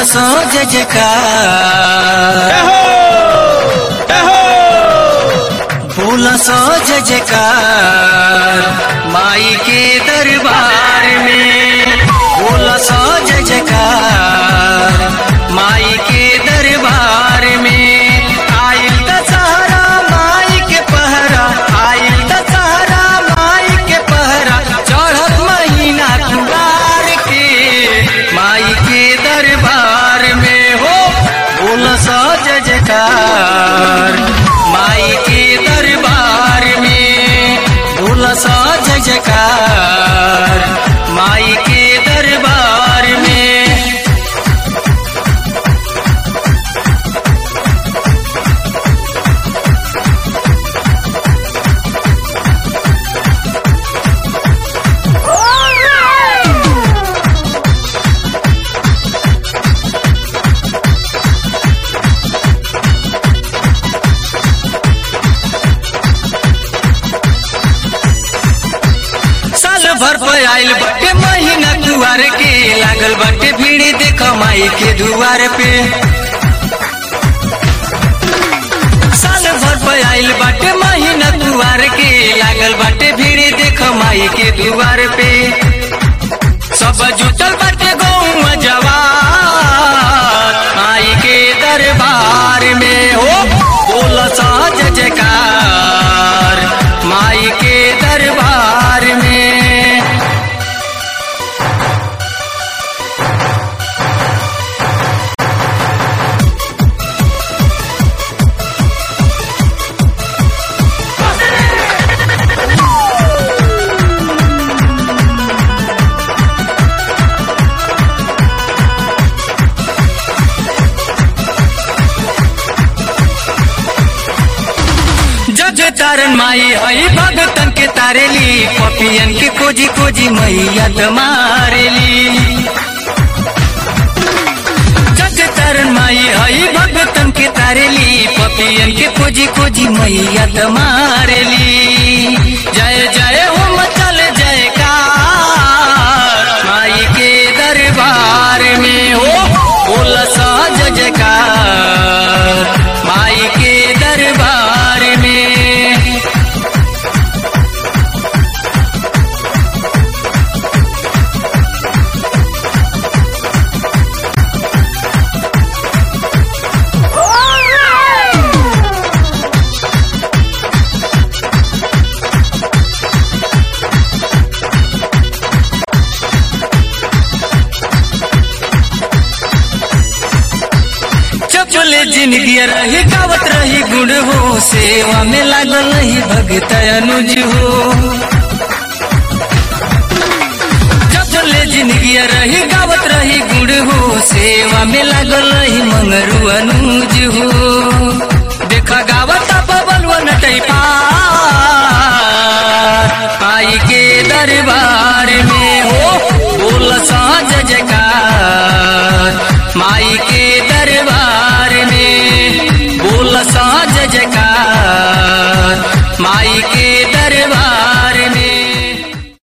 सो जय जयकार बोला सो जय जयकार माई के दरबार में बोला सो जय जयकार माई के दरबार में आइल दशहरा माई के पहरा आइल दशहरा माई के पहरा चढ़त महीना कुमार के माई के दरबार में हो बोला सो जय जयकार माई के दरबार में बोला सो जय जयकार माई के दरबार में साल भर पे आइल बटे महीना दुआर के लागल बटे भीड़ देख माई के दुआर पे साल भर पे आइल बाटे महीना दुआर के लागल बाटे भीड़ देख माई के दुआर पे सब जुटल बाटे गौवा जवान माई के दरबार में हो बोल सा जय जयकार माई के दरबार में जग तारन माई हई भगतन के तारेली पपियन के खोजी खोजी मैया मारेली जग तारन माई हई भगतन के तारेली पपियन के खोजी खोजी मैया मारेली जय जय हो मचल जयकार माई के दरबार में हो बोल सा जय जयकार माई के दरबार में चपले जिंदगी रही गावत रही गुण हो सेवा में लागल रही भगत अनुज हो चपले जिंदगी रही गावत रही गुण हो सेवा में लागल रही मंगरू अनुज हो